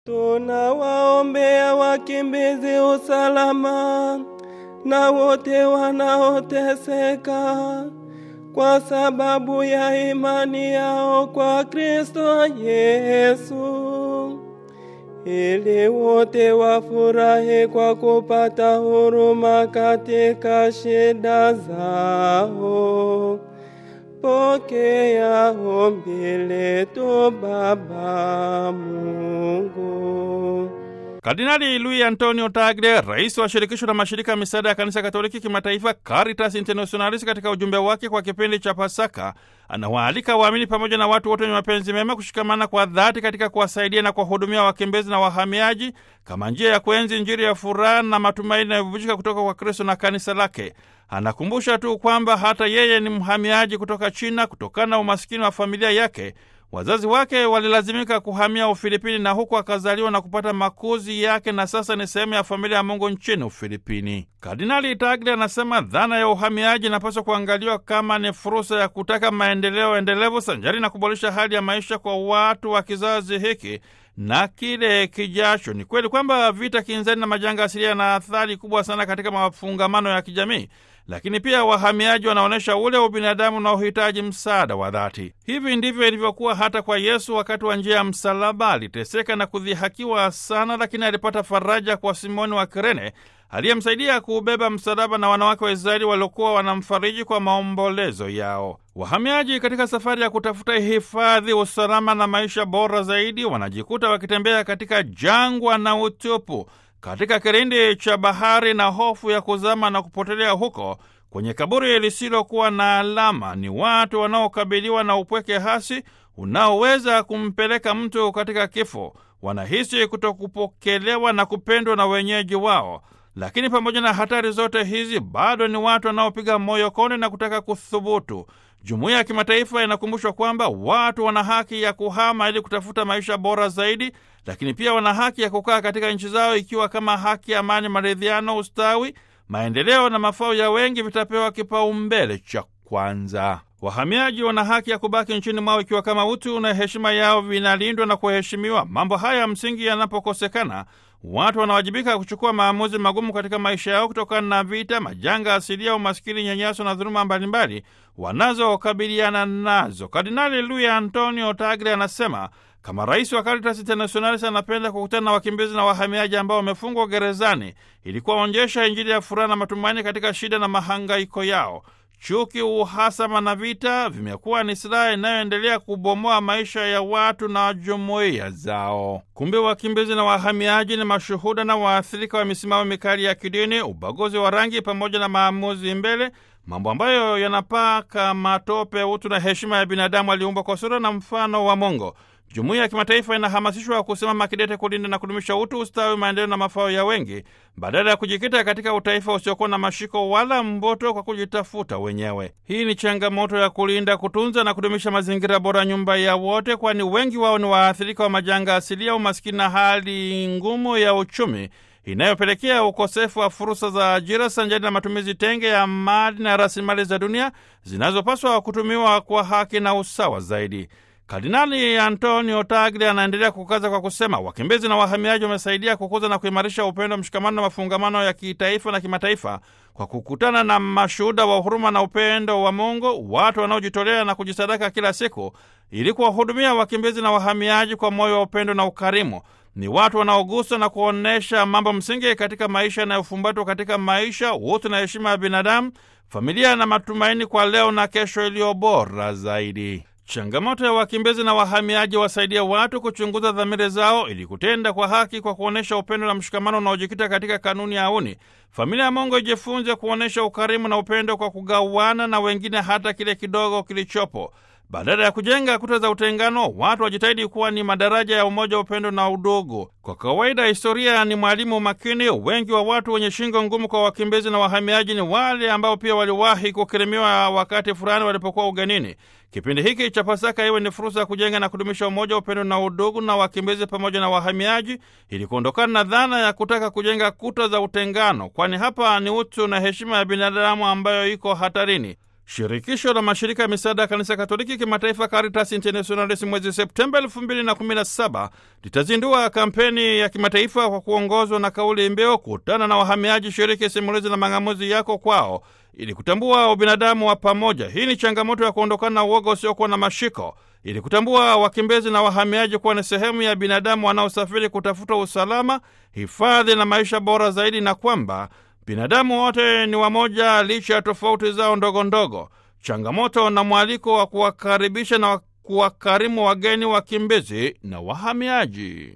Tunawaombea wakimbizi usalama na wote wanaoteseka kwa sababu ya imani yao kwa Kristo Yesu, ili wote wafurahi kwa kupata huruma katika shida zao. Pokea ombi letu Baba Mungu. Kardinali Luis Antonio Tagle, rais wa shirikisho la mashirika ya misaada ya kanisa Katoliki kimataifa Caritas Internationalis, katika ujumbe wake kwa kipindi cha Pasaka anawaalika waamini pamoja na watu wote wenye mapenzi mema kushikamana kwa dhati katika kuwasaidia na kuwahudumia wakimbizi na wahamiaji kama njia ya kuenzi Injili ya furaha na matumaini yanayobubujika kutoka kwa Kristo na kanisa lake. Anakumbusha tu kwamba hata yeye ni mhamiaji kutoka China kutokana na umasikini wa familia yake. Wazazi wake walilazimika kuhamia Ufilipini na huku akazaliwa na kupata makuzi yake na sasa ni sehemu ya familia ya Mungu nchini Ufilipini. Kardinali Tagle anasema dhana ya uhamiaji inapaswa kuangaliwa kama ni fursa ya kutaka maendeleo endelevu sanjari na kuboresha hali ya maisha kwa watu wa kizazi hiki na kile kijacho. Ni kweli kwamba vita kinzani na majanga asilia yana athari kubwa sana katika mafungamano ya kijamii, lakini pia wahamiaji wanaonyesha ule ubinadamu na uhitaji msaada wa dhati. Hivi ndivyo ilivyokuwa hata kwa Yesu. Wakati wa njia ya msalaba aliteseka na kudhihakiwa sana, lakini alipata faraja kwa Simoni wa Kirene aliyemsaidia kuubeba msalaba na wanawake wa Israeli waliokuwa wanamfariji kwa maombolezo yao. Wahamiaji katika safari ya kutafuta hifadhi, usalama na maisha bora zaidi, wanajikuta wakitembea katika jangwa na utupu, katika kilindi cha bahari na hofu ya kuzama na kupotelea huko kwenye kaburi lisilokuwa na alama. Ni watu wanaokabiliwa na upweke hasi unaoweza kumpeleka mtu katika kifo. Wanahisi kutokupokelewa na kupendwa na wenyeji wao. Lakini pamoja na hatari zote hizi, bado ni watu wanaopiga moyo konde na kutaka kuthubutu. Jumuiya ya kimataifa inakumbushwa kwamba watu wana haki ya kuhama ili kutafuta maisha bora zaidi, lakini pia wana haki ya kukaa katika nchi zao, ikiwa kama haki, amani, maridhiano, ustawi, maendeleo na mafao ya wengi vitapewa kipaumbele cha kwanza. Wahamiaji wana haki ya kubaki nchini mwao ikiwa kama utu na heshima yao vinalindwa na kuheshimiwa. Mambo haya ya msingi yanapokosekana, watu wanawajibika kuchukua maamuzi magumu katika maisha yao kutokana na vita, majanga asilia, umaskini, nyanyaso na dhuluma mbalimbali wanazokabiliana nazo. Kardinali Luis Antonio Tagle anasema kama rais wa Caritas Internationalis anapenda kukutana na wakimbizi na wahamiaji ambao wamefungwa gerezani ili kuwaonyesha Injili ya furaha na matumaini katika shida na mahangaiko yao. Chuki, uhasama na vita vimekuwa ni silaha inayoendelea kubomoa maisha ya watu na jumuiya zao. Kumbe wakimbizi na wahamiaji ni mashuhuda na waathirika wa misimamo mikali ya kidini, ubaguzi wa rangi, pamoja na maamuzi mbele, mambo ambayo yanapaka matope utu na heshima ya binadamu aliumbwa kwa sura na mfano wa Mungu. Jumuiya ya kimataifa inahamasishwa kusimama kidete kulinda na kudumisha utu, ustawi, maendeleo na mafao ya wengi badala ya kujikita katika utaifa usiokuwa na mashiko wala mboto kwa kujitafuta wenyewe. Hii ni changamoto ya kulinda, kutunza na kudumisha mazingira bora, nyumba ya wote, kwani wengi wao ni waathirika wa majanga asilia, umaskini na hali ngumu ya uchumi inayopelekea ukosefu wa fursa za ajira sanjari na matumizi tenge ya mali na rasilimali za dunia zinazopaswa kutumiwa kwa haki na usawa zaidi. Kardinali Antonio Tagle anaendelea kukaza kwa kusema wakimbizi na wahamiaji wamesaidia kukuza na kuimarisha upendo, mshikamano na mafungamano ya kitaifa na kimataifa kwa kukutana na mashuhuda wa huruma na upendo wa Mungu, watu wanaojitolea na kujisadaka kila siku ili kuwahudumia wakimbizi na wahamiaji kwa moyo wa upendo na ukarimu. Ni watu wanaogusa na kuonyesha mambo msingi katika maisha yanayofumbatwa katika maisha, utu na heshima ya binadamu, familia na matumaini kwa leo na kesho iliyo bora zaidi. Changamoto ya wakimbizi na wahamiaji wasaidia watu kuchunguza dhamiri zao ili kutenda kwa haki kwa kuonyesha upendo na mshikamano unaojikita katika kanuni ya auni. Familia ya Mungu ijifunze kuonyesha ukarimu na upendo kwa kugawana na wengine hata kile kidogo kilichopo. Badala ya kujenga kuta za utengano, watu wajitahidi kuwa ni madaraja ya umoja, upendo na udugu. Kwa kawaida, historia ni mwalimu makini. Wengi wa watu wenye shingo ngumu kwa wakimbizi na wahamiaji ni wale ambao pia waliwahi kukirimiwa wakati fulani walipokuwa ugenini. Kipindi hiki cha Pasaka iwe ni fursa ya kujenga na kudumisha umoja, upendo na udugu na wakimbizi pamoja na wahamiaji, ili kuondokana na dhana ya kutaka kujenga kuta za utengano, kwani hapa ni utu na heshima ya binadamu ambayo iko hatarini. Shirikisho la mashirika ya misaada ya kanisa Katoliki kimataifa Caritas Internationalis mwezi Septemba 2017 litazindua kampeni ya kimataifa kwa kuongozwa na kauli mbiu kutana na wahamiaji, shiriki simulizi na mang'amuzi yako kwao, ili kutambua ubinadamu wa pamoja. Hii ni changamoto ya kuondokana na uoga usiokuwa na mashiko, ili kutambua wakimbizi na wahamiaji kuwa ni sehemu ya binadamu wanaosafiri kutafuta usalama, hifadhi na maisha bora zaidi, na kwamba binadamu wote ni wamoja licha ya tofauti zao ndogo ndogo. Changamoto na mwaliko wa kuwakaribisha na kuwakarimu wageni, wakimbizi na wahamiaji.